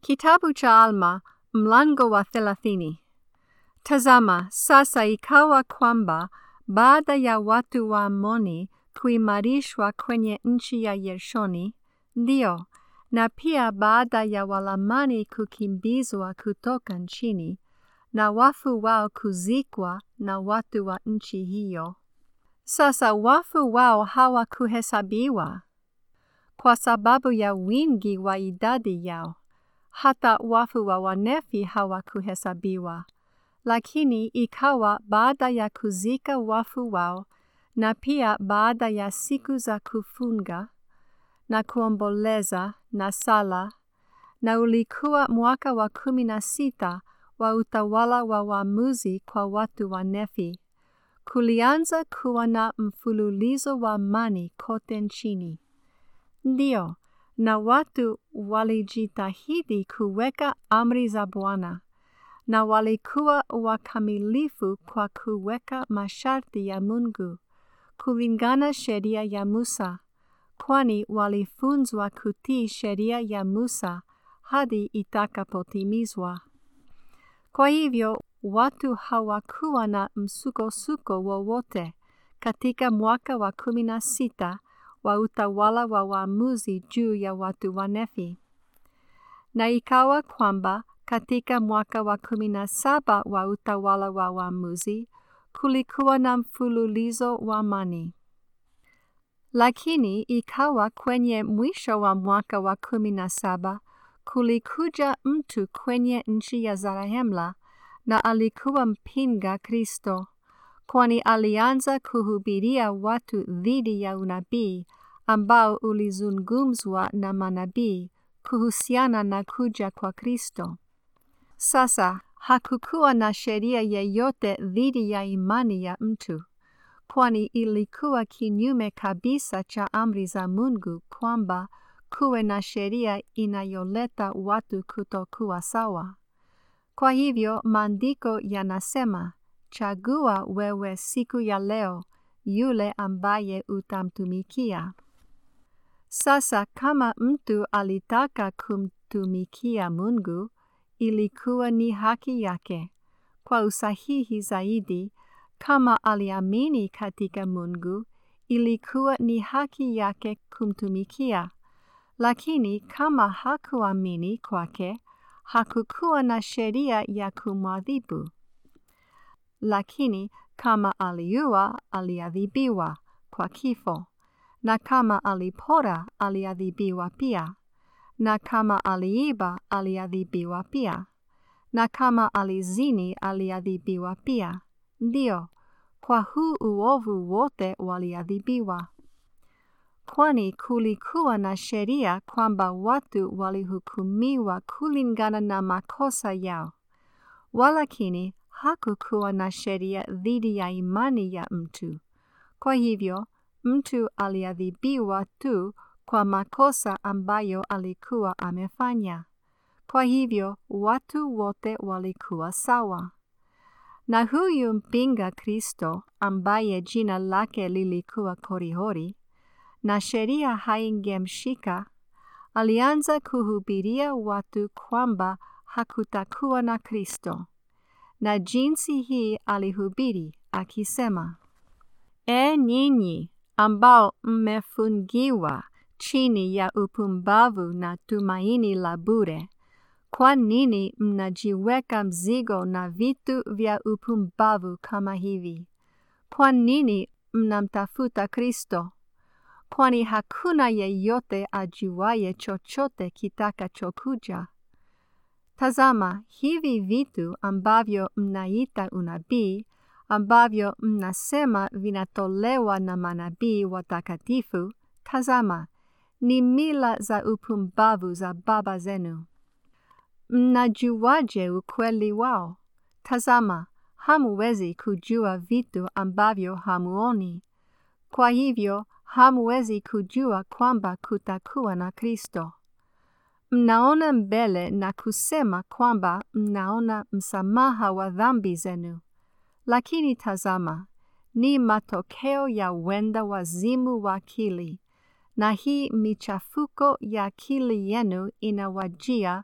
Kitabu cha Alma mlango wa thelathini. Tazama, sasa ikawa kwamba baada ya watu wa Amoni kuimarishwa kwenye nchi ya Yershoni, ndio, na pia baada ya Walamani kukimbizwa kutoka nchini, na wafu wao kuzikwa na watu wa nchi hiyo. Sasa wafu wao hawakuhesabiwa kwa sababu ya wingi wa idadi yao hata wafu wa Wanefi hawakuhesabiwa. Lakini ikawa baada ya kuzika wafu wao, na pia baada ya siku za kufunga na kuomboleza na sala, na ulikuwa mwaka wa kumi na sita wa utawala wa waamuzi kwa watu wa Nefi, kulianza kuwa na mfululizo wa amani kote nchini. Ndio, na watu walijitahidi kuweka amri za Bwana na walikuwa wakamilifu kwa kuweka masharti ya Mungu kulingana sheria ya Musa, kwani walifunzwa kutii sheria ya Musa hadi itakapotimizwa. Kwa hivyo watu hawakuwa na msukosuko wowote katika mwaka wa kumi na sita wa utawala wa waamuzi juu ya watu wa Nefi. Na ikawa kwamba katika mwaka wa kumi na saba wa utawala wa waamuzi kulikuwa na mfululizo wa amani. Lakini ikawa kwenye mwisho wa mwaka wa kumi na saba kulikuja mtu kwenye nchi ya Zarahemla na alikuwa mpinga Kristo, kwani alianza kuhubiria watu dhidi ya unabii ambao ulizungumzwa na manabii kuhusiana na kuja kwa Kristo. Sasa hakukuwa na sheria yeyote dhidi ya imani ya mtu, kwani ilikuwa kinyume kabisa cha amri za Mungu kwamba kuwe na sheria inayoleta watu kutokuwa sawa. Kwa hivyo maandiko yanasema, chagua wewe siku ya leo yule ambaye utamtumikia. Sasa kama mtu alitaka kumtumikia Mungu, ilikuwa ni haki yake. Kwa usahihi zaidi, kama aliamini katika Mungu, ilikuwa ni haki yake kumtumikia. Lakini kama hakuamini kwake, hakukuwa na sheria ya kumwadhibu. Lakini kama aliua, aliadhibiwa kwa kifo na kama alipora aliadhibiwa pia, na kama aliiba aliadhibiwa pia, na kama alizini aliadhibiwa pia. Ndio, kwa huu uovu wote waliadhibiwa. Kwani kulikuwa na sheria kwamba watu walihukumiwa kulingana na makosa yao, walakini hakukuwa na sheria dhidi ya imani ya mtu. Kwa hivyo mtu aliadhibiwa tu kwa makosa ambayo alikuwa amefanya. Kwa hivyo watu wote walikuwa sawa. Na huyu mpinga Kristo ambaye jina lake lilikuwa Korihori na sheria haingemshika, alianza kuhubiria watu kwamba hakutakuwa na Kristo. Na jinsi hii alihubiri akisema, E nyinyi ambao mmefungiwa chini ya upumbavu na tumaini la bure, kwa nini mnajiweka mzigo na vitu vya upumbavu kama hivi? Kwa nini mnamtafuta Kristo? Kwani hakuna yeyote ajuaye chochote kitakachokuja. Tazama, hivi vitu ambavyo mnaita unabii ambavyo mnasema vinatolewa na manabii watakatifu, tazama, ni mila za upumbavu za baba zenu. Mnajuaje ukweli wao? Tazama, hamuwezi kujua vitu ambavyo hamuoni. Kwa hivyo, hamuwezi kujua kwamba kutakuwa na Kristo. Mnaona mbele na kusema kwamba mnaona msamaha wa dhambi zenu. Lakini tazama, ni matokeo ya wenda wazimu wa akili, na hii michafuko ya akili yenu inawajia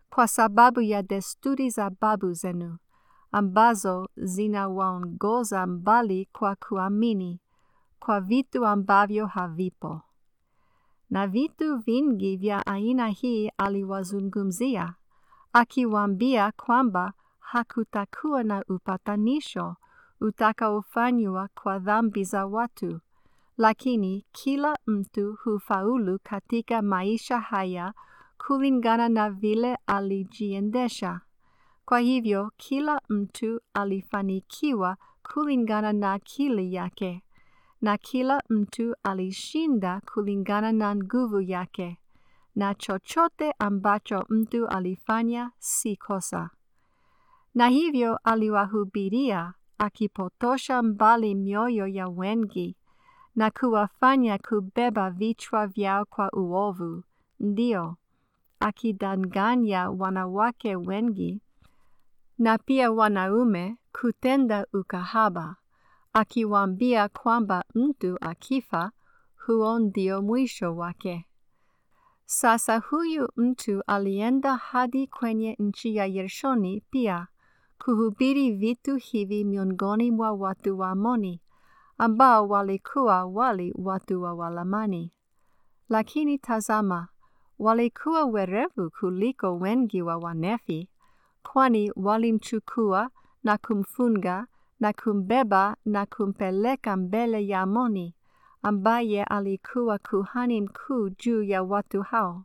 kwa sababu ya desturi za babu zenu ambazo zinawaongoza mbali kwa kuamini kwa vitu ambavyo havipo. Na vitu vingi vya aina hii aliwazungumzia, akiwaambia kwamba hakutakuwa na upatanisho utakaofanywa kwa dhambi za watu, lakini kila mtu hufaulu katika maisha haya kulingana na vile alijiendesha. Kwa hivyo kila mtu alifanikiwa kulingana na akili yake, na kila mtu alishinda kulingana na nguvu yake, na chochote ambacho mtu alifanya si kosa. Na hivyo aliwahubiria akipotosha mbali mioyo ya wengi na kuwafanya kubeba vichwa vyao kwa uovu, ndio akidanganya wanawake wengi na pia wanaume kutenda ukahaba, akiwaambia kwamba mtu akifa huo ndio mwisho wake. Sasa huyu mtu alienda hadi kwenye nchi ya Yershoni pia kuhubiri vitu hivi miongoni mwa watu wa Amoni ambao walikuwa wali watu wa Walamani. Lakini tazama, walikuwa werevu kuliko wengi wa Wanefi, kwani walimchukua na kumfunga na kumbeba na kumpeleka mbele ya Amoni, ambaye alikuwa kuhani mkuu juu ya watu hao.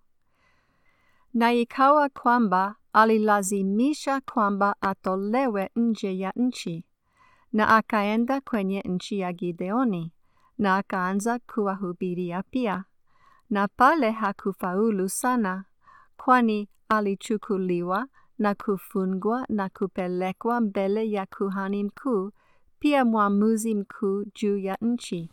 Na ikawa kwamba alilazimisha kwamba atolewe nje ya nchi, na akaenda kwenye nchi ya Gideoni, na akaanza kuwahubiria pia. Na pale hakufaulu sana, kwani alichukuliwa na kufungwa na kupelekwa mbele ya kuhani mkuu, pia mwamuzi mkuu juu ya nchi.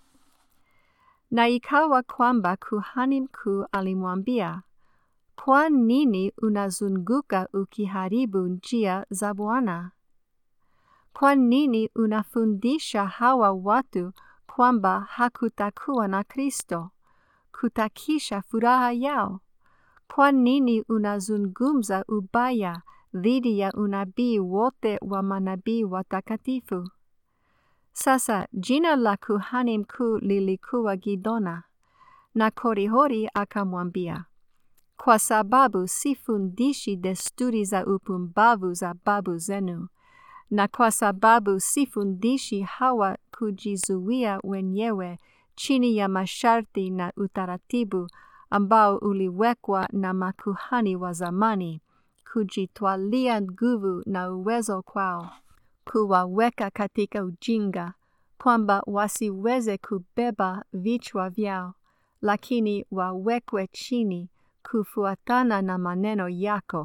Na ikawa kwamba kuhani mkuu alimwambia, kwa nini unazunguka ukiharibu njia za Bwana? Kwa nini unafundisha hawa watu kwamba hakutakuwa na Kristo, kutakisha furaha yao? Kwa nini unazungumza ubaya dhidi ya unabii wote wa manabii watakatifu? Sasa jina la kuhani mkuu lilikuwa Gidona, na Korihori akamwambia, kwa sababu sifundishi desturi za upumbavu za babu zenu, na kwa sababu sifundishi hawa kujizuia wenyewe chini ya masharti na utaratibu ambao uliwekwa na makuhani wa zamani, kujitwalia nguvu na uwezo kwao, kuwaweka katika ujinga, kwamba wasiweze kubeba vichwa vyao, lakini wawekwe chini kufuatana na maneno yako.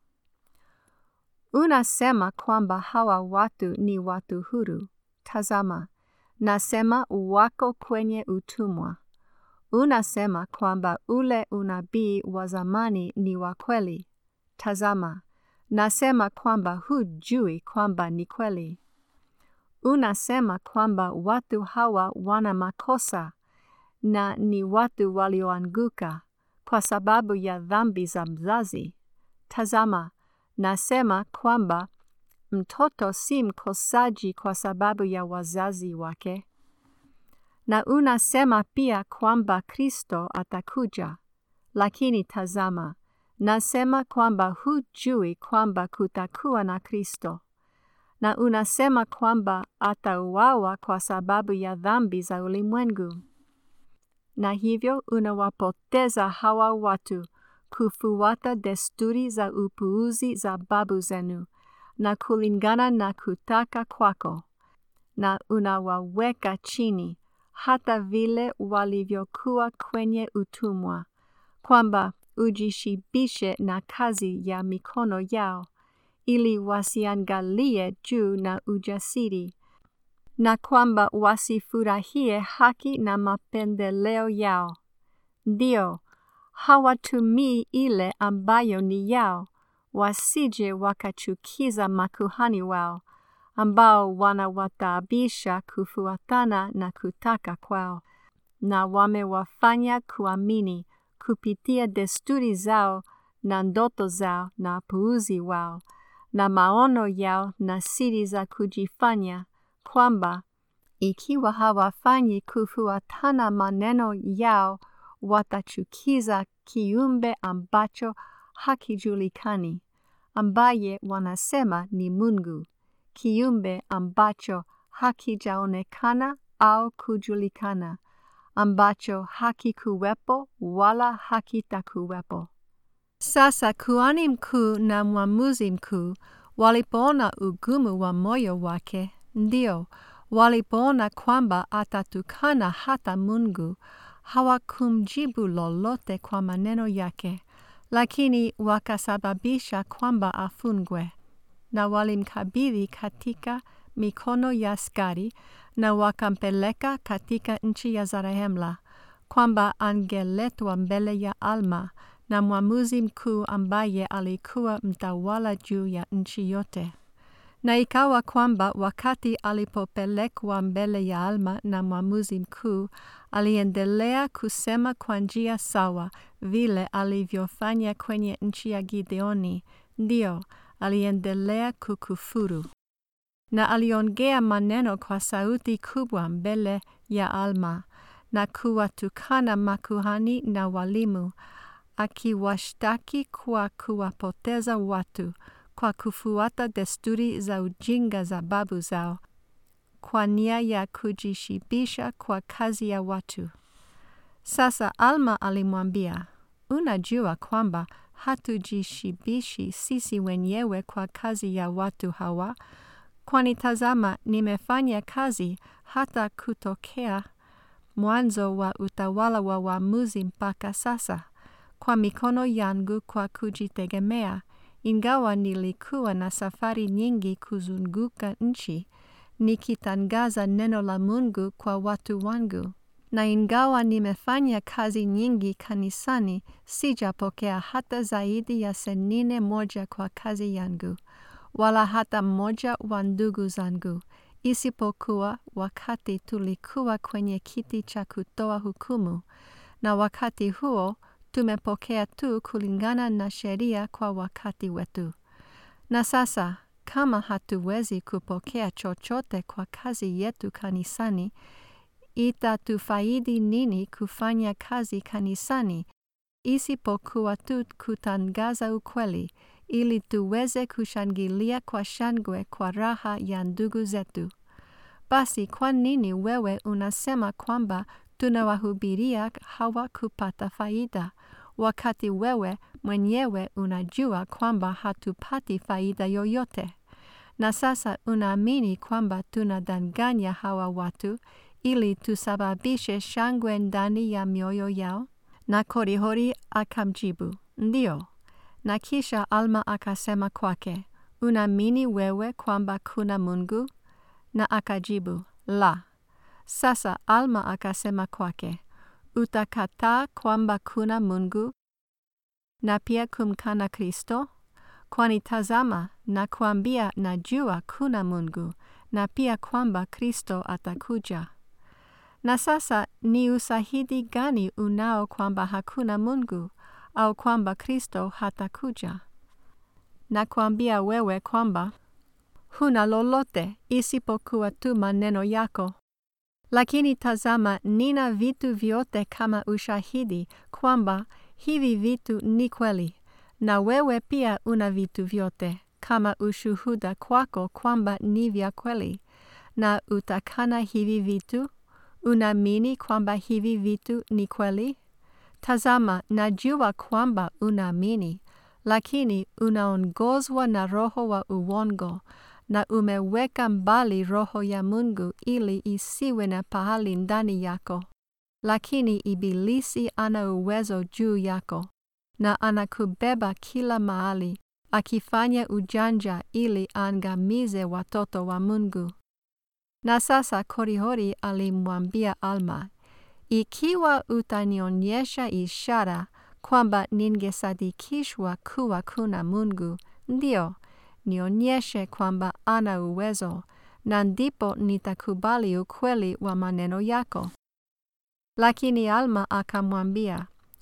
Unasema kwamba hawa watu ni watu huru. Tazama, nasema wako kwenye utumwa. Unasema kwamba ule unabii wa zamani ni wa kweli. Tazama, nasema kwamba hujui kwamba ni kweli. Unasema kwamba watu hawa wana makosa na ni watu walioanguka kwa sababu ya dhambi za mzazi. Tazama, nasema kwamba mtoto si mkosaji kwa sababu ya wazazi wake. Na unasema pia kwamba Kristo atakuja. Lakini tazama, nasema kwamba hujui kwamba kutakuwa na Kristo. Na unasema kwamba atauawa kwa sababu ya dhambi za ulimwengu. Na hivyo unawapoteza hawa watu kufuata desturi za upuuzi za babu zenu na kulingana na kutaka kwako, na unawaweka chini hata vile walivyokuwa kwenye utumwa, kwamba ujishibishe na kazi ya mikono yao, ili wasiangalie juu na ujasiri, na kwamba wasifurahie haki na mapendeleo yao. Ndio, hawatumii ile ambayo ni yao, wasije wakachukiza makuhani wao, ambao wanawataabisha kufuatana na kutaka kwao, na wamewafanya kuamini kupitia desturi zao na ndoto zao na puuzi wao na maono yao na siri za kujifanya, kwamba ikiwa hawafanyi kufuatana maneno yao, watachukiza kiumbe ambacho hakijulikani, ambaye wanasema ni Mungu, kiumbe ambacho hakijaonekana au kujulikana, ambacho hakikuwepo wala hakitakuwepo. Sasa kuhani mkuu na mwamuzi mkuu walipoona ugumu wa moyo wake, ndio walipoona kwamba atatukana hata Mungu, hawakumjibu lolote kwa maneno yake, lakini wakasababisha kwamba afungwe, na walimkabidhi katika mikono ya askari na wakampeleka katika nchi ya Zarehemla, kwamba angeletwa mbele ya Alma na mwamuzi mkuu ambaye alikuwa mtawala juu ya nchi yote. Na ikawa kwamba wakati alipopelekwa mbele ya Alma na mwamuzi mkuu, aliendelea kusema kwa njia sawa vile alivyofanya kwenye nchi ya Gideoni, ndio aliendelea kukufuru. Na aliongea maneno kwa sauti kubwa mbele ya Alma na kuwatukana makuhani na walimu akiwashtaki kwa kuwapoteza watu kwa kufuata desturi za ujinga za babu zao kwa nia ya kujishibisha kwa kazi ya watu. Sasa Alma alimwambia, unajua kwamba hatujishibishi sisi wenyewe kwa kazi ya watu hawa, kwani tazama, nimefanya kazi hata kutokea mwanzo wa utawala wa waamuzi mpaka sasa kwa mikono yangu kwa kujitegemea, ingawa nilikuwa na safari nyingi kuzunguka nchi nikitangaza neno la Mungu kwa watu wangu, na ingawa nimefanya kazi nyingi kanisani, sijapokea hata zaidi ya senine moja kwa kazi yangu, wala hata mmoja wa ndugu zangu, isipokuwa wakati tulikuwa kwenye kiti cha kutoa hukumu, na wakati huo tumepokea tu kulingana na sheria kwa wakati wetu. Na sasa kama hatuwezi kupokea chochote kwa kazi yetu kanisani, itatufaidi nini kufanya kazi kanisani isipokuwa tu kutangaza ukweli ili tuweze kushangilia kwa shangwe kwa raha ya ndugu zetu? Basi kwa nini wewe unasema kwamba tunawahubiria hawa kupata faida, wakati wewe mwenyewe unajua kwamba hatupati faida yoyote? Na sasa unaamini kwamba tunadanganya hawa watu ili tusababishe shangwe ndani ya mioyo yao? Na Korihori akamjibu, ndio. Na kisha Alma akasema kwake, unaamini wewe kwamba kuna Mungu? Na akajibu, la. Sasa Alma akasema kwake, utakataa kwamba kuna Mungu na pia kumkana Kristo? Kwani tazama, nakuambia najua kuna Mungu na pia kwamba Kristo atakuja. Na sasa ni usahidi gani unao kwamba hakuna Mungu au kwamba Kristo hatakuja? Nakuambia wewe kwamba huna lolote isipokuwa tu maneno yako. Lakini tazama, nina vitu vyote kama ushahidi kwamba hivi vitu ni kweli, na wewe pia una vitu vyote kama ushuhuda kwako kwamba ni vya kweli. Na utakana hivi vitu? Unaamini kwamba hivi vitu ni kweli? Tazama, najua kwamba unaamini, lakini unaongozwa na roho wa uongo na umeweka mbali roho ya Mungu ili isiwe na pahali ndani yako. Lakini Ibilisi ana uwezo juu yako na anakubeba kila mahali, akifanya ujanja ili aangamize watoto wa Mungu. Na sasa Korihori alimwambia Alma, ikiwa utanionyesha ishara kwamba ningesadikishwa kuwa kuna Mungu, ndio nionyeshe kwamba ana uwezo, na ndipo nitakubali ukweli wa maneno yako. Lakini Alma akamwambia,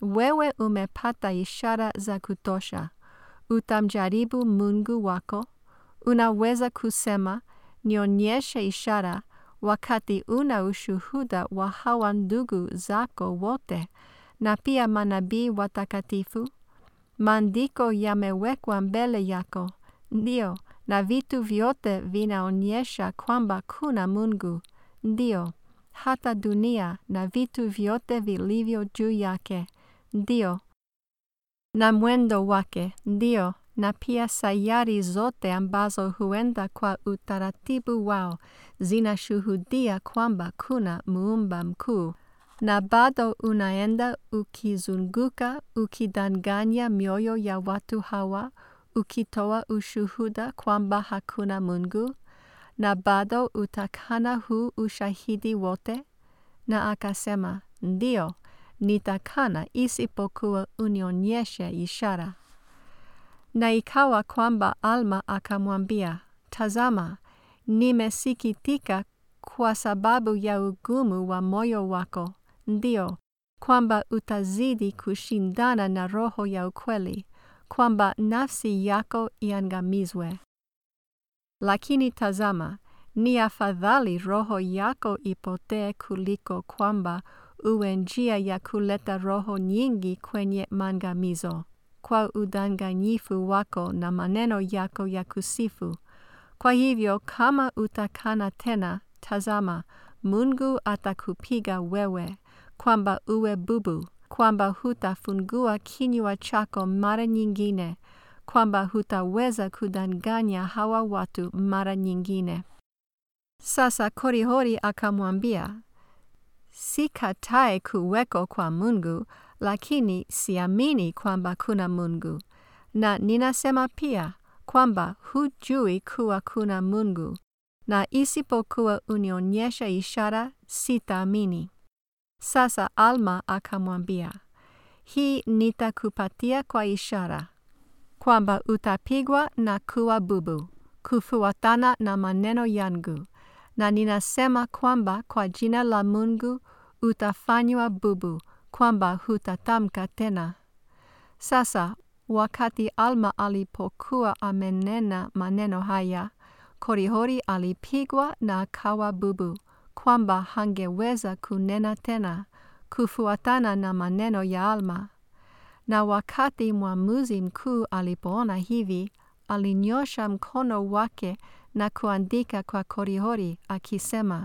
wewe umepata ishara za kutosha. Utamjaribu Mungu wako? Unaweza kusema, nionyeshe ishara, wakati una ushuhuda wa hawa ndugu zako wote na pia manabii watakatifu? Maandiko yamewekwa mbele yako, ndio, na vitu vyote vinaonyesha kwamba kuna Mungu, ndio, hata dunia na vitu vyote vilivyo juu yake, ndio, na mwendo wake, ndio, na pia sayari zote ambazo huenda kwa utaratibu wao zinashuhudia kwamba kuna muumba mkuu na bado unaenda ukizunguka ukidanganya mioyo ya watu hawa ukitoa ushuhuda kwamba hakuna Mungu na bado utakana huu ushahidi wote? Na akasema, ndio, nitakana isipokuwa unionyeshe ishara. Na ikawa kwamba Alma akamwambia, tazama, nimesikitika kwa sababu ya ugumu wa moyo wako, ndio, kwamba utazidi kushindana na roho ya ukweli, kwamba nafsi yako iangamizwe. Lakini tazama, ni afadhali roho yako ipotee kuliko kwamba uwe njia ya kuleta roho nyingi kwenye maangamizo kwa udanganyifu wako na maneno yako ya kusifu. Kwa hivyo kama utakana tena, tazama, Mungu atakupiga wewe, kwamba uwe bubu, kwamba hutafungua kinywa chako mara nyingine, kwamba hutaweza kudanganya hawa watu mara nyingine. Sasa Korihori akamwambia, sikatae kuweko kwa Mungu, lakini siamini kwamba kuna Mungu, na ninasema pia kwamba hujui kuwa kuna Mungu, na isipokuwa unionyesha ishara sitaamini. Sasa Alma akamwambia, hii nitakupatia kwa ishara kwamba utapigwa na kuwa bubu kufuatana na maneno yangu, na ninasema kwamba kwa jina la Mungu utafanywa bubu, kwamba hutatamka tena. Sasa wakati Alma alipokuwa amenena maneno haya, Korihori alipigwa na akawa bubu, kwamba hangeweza kunena tena, kufuatana na maneno ya Alma. Na wakati mwamuzi mkuu alipoona hivi, alinyosha mkono wake na kuandika kwa Korihori akisema,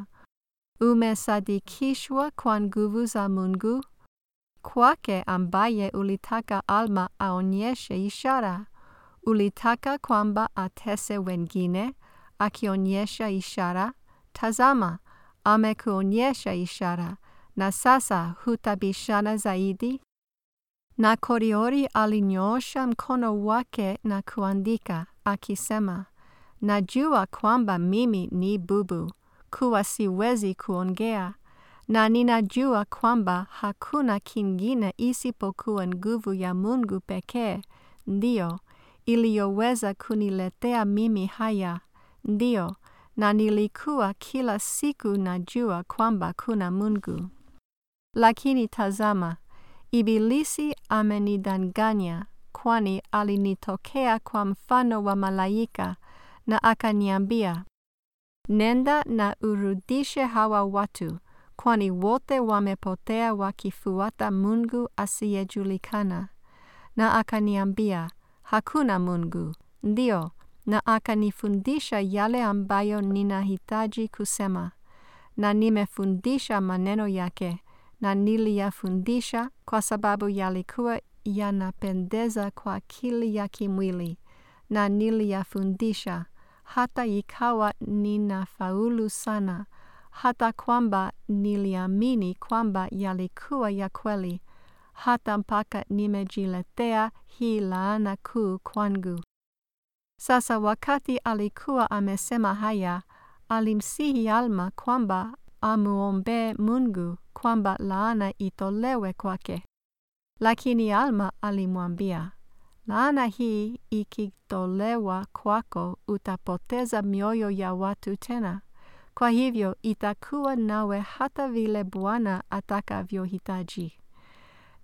umesadikishwa kwa nguvu za Mungu kwake ambaye ulitaka Alma aonyeshe ishara. Ulitaka kwamba atese wengine akionyesha ishara. Tazama, amekuonyesha ishara, na sasa hutabishana zaidi? Na Korihori alinyoosha mkono wake na kuandika akisema, najua kwamba mimi ni bubu, kuwa siwezi kuongea, na ninajua kwamba hakuna kingine isipokuwa nguvu ya Mungu pekee, ndio, iliyoweza kuniletea mimi haya, ndio, na nilikuwa kila siku najua kwamba kuna Mungu. Lakini tazama, Ibilisi amenidanganya, kwani alinitokea kwa mfano wa malaika na akaniambia, nenda na urudishe hawa watu, kwani wote wamepotea wakifuata Mungu asiyejulikana. Na akaniambia, hakuna Mungu, ndio, na akanifundisha yale ambayo ninahitaji kusema, na nimefundisha maneno yake na niliyafundisha kwa sababu yalikuwa yanapendeza kwa akili ya kimwili, na niliyafundisha hata ikawa ninafaulu sana, hata kwamba niliamini kwamba yalikuwa ya kweli, hata mpaka nimejiletea hii laana kuu kwangu. Sasa wakati alikuwa amesema haya, alimsihi Alma kwamba amuombee Mungu kwamba laana itolewe kwake. Lakini Alma alimwambia, laana hii ikitolewa kwako utapoteza mioyo ya watu tena. Kwa hivyo itakuwa nawe hata vile Bwana atakavyohitaji.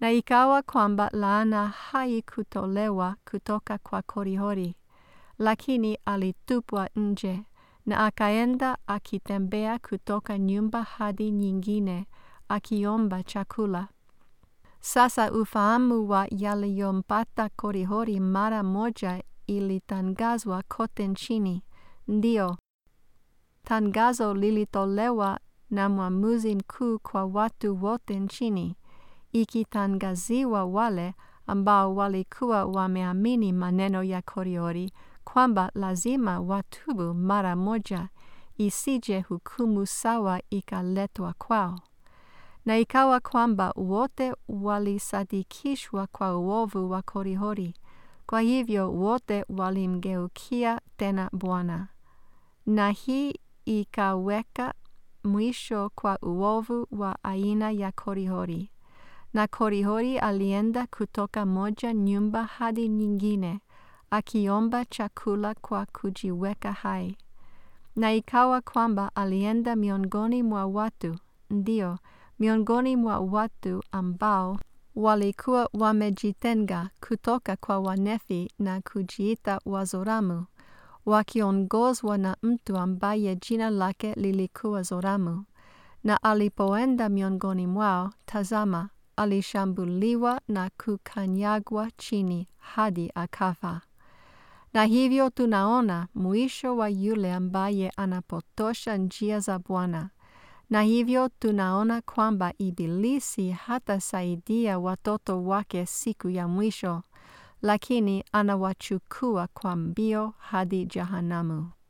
Na ikawa kwamba laana haikutolewa kutoka kwa Korihori, lakini alitupwa nje, na akaenda akitembea kutoka nyumba hadi nyingine akiomba chakula. Sasa ufahamu wa yaliyompata Korihori mara moja ilitangazwa kote nchini. Ndio, tangazo lilitolewa na mwamuzi mkuu kwa watu wote nchini, ikitangaziwa wale ambao walikuwa wameamini maneno ya Korihori kwamba lazima watubu mara moja, isije hukumu sawa ikaletwa kwao. Na ikawa kwamba wote walisadikishwa kwa uovu wa Korihori, kwa hivyo wote walimgeukia tena Bwana. Na hii ikaweka mwisho kwa uovu wa aina ya Korihori. Na Korihori alienda kutoka moja nyumba hadi nyingine, akiomba chakula kwa kujiweka hai. Na ikawa kwamba alienda miongoni mwa watu, ndio, miongoni mwa watu ambao walikuwa wamejitenga kutoka kwa Wanefi na kujiita Wazoramu, wakiongozwa na mtu ambaye jina lake lilikuwa Zoramu. Na alipoenda miongoni mwao, tazama, alishambuliwa na kukanyagwa chini hadi akafa. Na hivyo tunaona mwisho wa yule ambaye anapotosha njia za Bwana. Na hivyo tunaona kwamba Ibilisi hatasaidia watoto wake siku ya mwisho, lakini anawachukua kwa mbio hadi jehanamu.